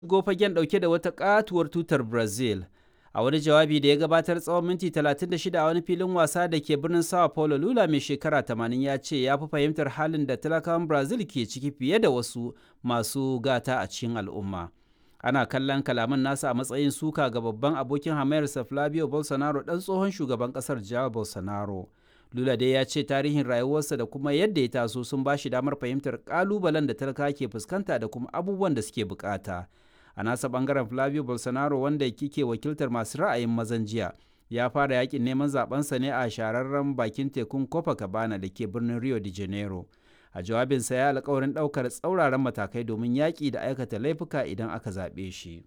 fagen ɗauke da wata katuwar tutar Brazil. A wani jawabi da ya gabatar tsawon minti 36 a wani filin wasa da ke birnin Sao Paulo, Lula mai shekara 80 ya ce ya fi fahimtar halin da talakawan Brazil ke ciki fiye da wasu masu gata a cikin al'umma. Ana kallon kalaman nasa a matsayin suka ga babban abokin hamayarsa Flavio Bolsonaro ɗan tsohon shugaban ƙasar Jair Bolsonaro. Lula dai ya ce tarihin rayuwarsa da kuma yadda ya taso sun ba shi damar fahimtar ƙalubalen da talaka ke fuskanta da kuma abubuwan da suke bukata. a nasa bangaren Flavio Bolsonaro wanda kike wakiltar masu ra'ayin mazan jiya ya fara yakin neman zabensa ne a shahararren bakin tekun Copacabana da ke birnin Rio de Janeiro. A jawabinsa ya alkawarin ɗaukar tsauraran matakai domin yaƙi da aikata laifuka idan aka zaɓe shi.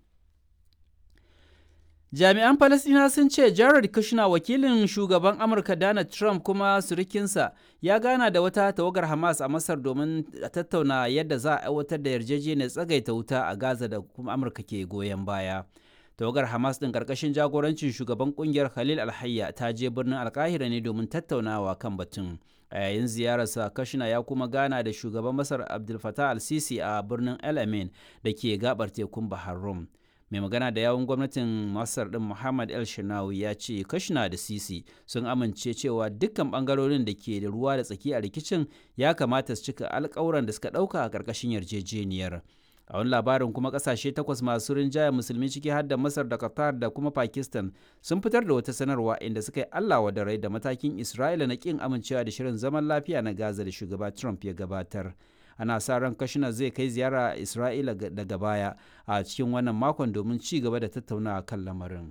Jami'an Falasɗina sun ce Jared Kushner wakilin shugaban Amurka Donald Trump kuma surikinsa ya gana da wata tawagar Hamas a Masar domin tattauna yadda za a aiwatar da yarjejeniyar tsagaita wuta a Gaza da kuma Amurka ke goyon baya. Tawagar Hamas ɗin ƙarƙashin jagorancin shugaban ƙungiyar Khalil Alhayya ta je birnin Alkahira ne domin tattaunawa kan batun. A yayin ziyararsa Kushner ya kuma gana da shugaban Masar Abdul Fattah al-Sisi a birnin El Amin da ke gabar tekun Bahar Rum. mai magana da yawun gwamnatin masar din muhammad el shinawi ya ce kashina da sisi sun amince cewa dukkan bangarorin da ke da ruwa da tsaki a rikicin ya kamata su cika alkawuran da suka dauka a karkashin yarjejeniyar a wani labarin kuma kasashe takwas masu rinjaya musulmi ciki har da masar da qatar da kuma pakistan sun fitar da wata sanarwa inda suka yi allah da rai da matakin isra'ila na kin amincewa da shirin zaman lafiya na gaza da shugaba trump ya gabatar ana sa ran kashina zai kai ziyara a isra'ila daga baya a cikin wannan makon domin ci gaba da tattaunawa kan lamarin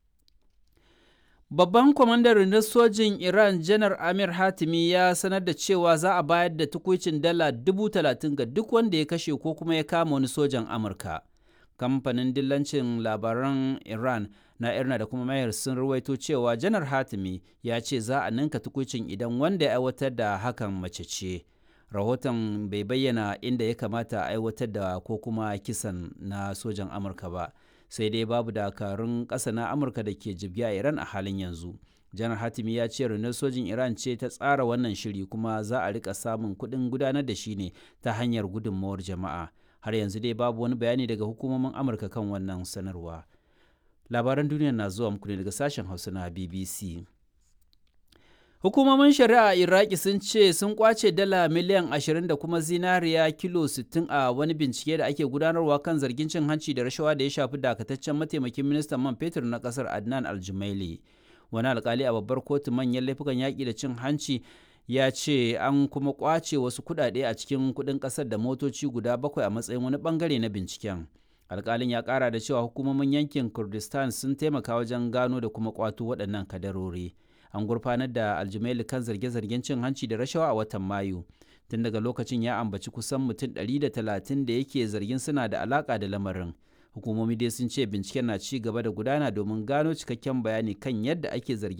babban kwamandan rundunar sojin iran janar amir hatimi ya sanar da cewa za a bayar da tukuicin dala dubu talatin ga duk wanda ya kashe ko kuma ya kama wani sojan amurka kamfanin dillancin labaran iran na irna da kuma mayar sun ruwaito cewa janar hatimi ya ce za a ninka tukuicin idan wanda ya aiwatar da hakan mace ce rahoton bai bayyana inda ya kamata a aiwatar da ko kuma kisan na sojan amurka ba sai dai babu dakarun ƙasa na amurka da ke jibya iran a halin yanzu janar hatimi ya ce rundunar sojin iran ce ta tsara wannan shiri kuma za a rika samun kuɗin gudanar da shi ne ta hanyar gudunmawar jama'a har yanzu dai babu wani bayani daga hukumomin amurka kan wannan sanarwa labaran duniya na zuwa muku ne daga sashen hausa na bbc Hukumomin shari'a a Iraki sun ce sun kwace dala miliyan 20 da kuma zinariya kilo 60 a wani bincike da ake gudanarwa kan zargin cin hanci da rashawa da ya shafi dakataccen mataimakin ministan man fetur na kasar Adnan Aljumaili. Wani alkali a babbar kotu manyan laifukan yaƙi da cin hanci ya ce an kuma kwace wasu kuɗaɗe a cikin kuɗin ƙasar da motoci guda bakwai a matsayin wani bangare na binciken. Alkalin ya ƙara da cewa hukumomin yankin Kurdistan sun taimaka wajen gano da kuma kwato waɗannan kadarori. an gurfanar da aljumaili kan zarge-zargen cin hanci da rashawa a watan mayu tun daga lokacin ya ambaci kusan mutum 130 da yake zargin suna da alaka da lamarin hukumomi dai sun ce binciken na ci gaba da gudana domin gano cikakken bayani kan yadda ake zargin